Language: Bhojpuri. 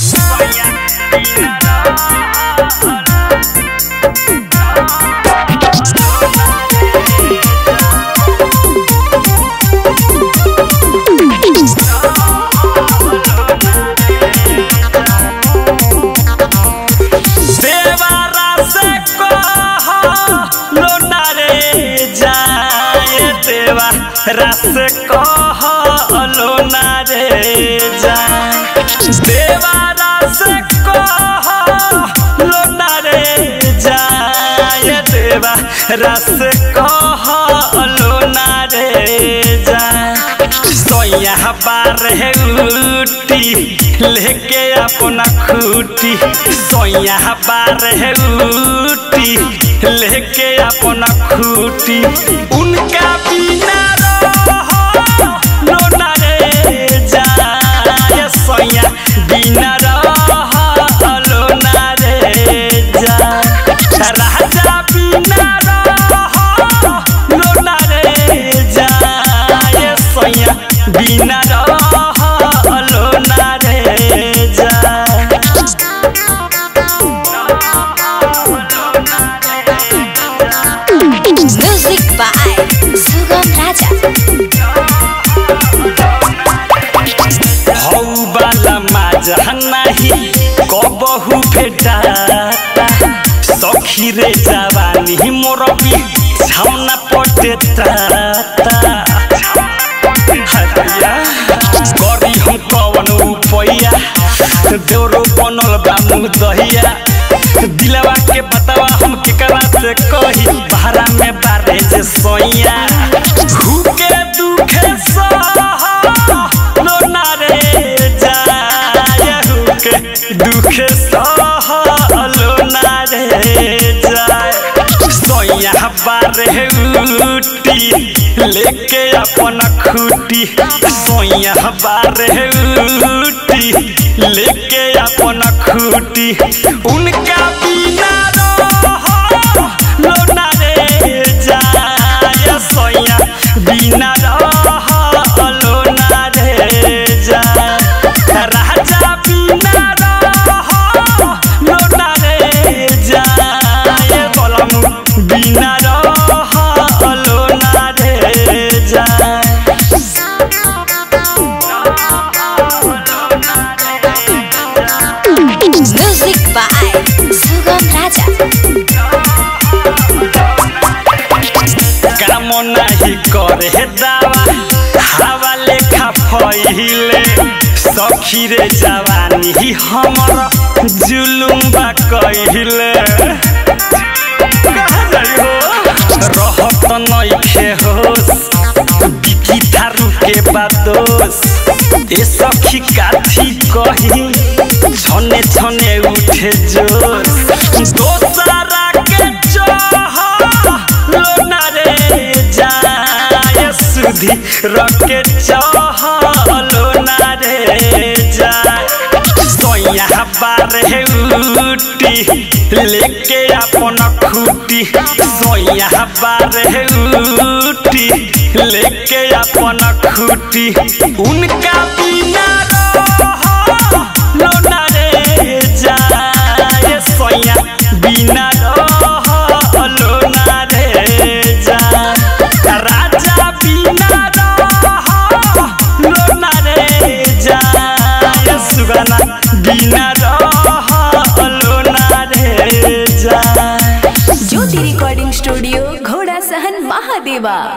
देवारा से कह लोना रे जाए देवा रस कह लोना रे जाए देवारा से कह लोना रे जाए देवा रस कह लोना रे जाए सोया बार है उटी लेके अपना खूटी सोया बार है उटी लेके अपना खूटी उनका बिना रहो लोना रे जाए सोया बिना रहो लोना रे जाए राजा बिना रहो लोना रे जाए सोया बिना रहो लोना रे जाए Music by Sugam Raja. हौ बाला माजा नाही कबहु भेटाता सखी रे जवानी मोर भी छाउना पटेता हरिया गरी हम कवन उपैया देवरो बनल बा मुँह दहिया दिलवा के बतावा हम केकरा से कही भारा में बारे जे सोइया भूखे दुखे सह लोना रे जाय हुके दुखे सह लोना रे जाय सोया बारे उटी लेके अपन खूटी सोया बारे उटी लेके अपन खूटी उनका बिना रहो लोना रे जाय सोया बिना रहो लोना रे जाय राजा बिना रहो लोना रे जाय बलम बिना रहो लोना रे जाय Music by Sugam Raja. काम नाही करे दावा हवा लेखा फैले सखी रे जवानी हमर जुलुम बा कहिले रहत नइखे होस बिकी थारू के बादोस ए सखी काथी कही छने छने उठे जोश दोसरा के चाह लोना रे जाय सुधी रके चाह लोना रे जाय सोया बारे उटी लेके अपन खूटी सोया बारे उटी लेके अपन खूटी उनका बिना रहो लोना रे जाय सोया बिना रहो लोना रे जाय राजा बिना रहो लोना रे जाय सुगना बिना रहो लोना रे जाय ज्योति रिकॉर्डिंग स्टूडियो घोड़ा सहन महादेवा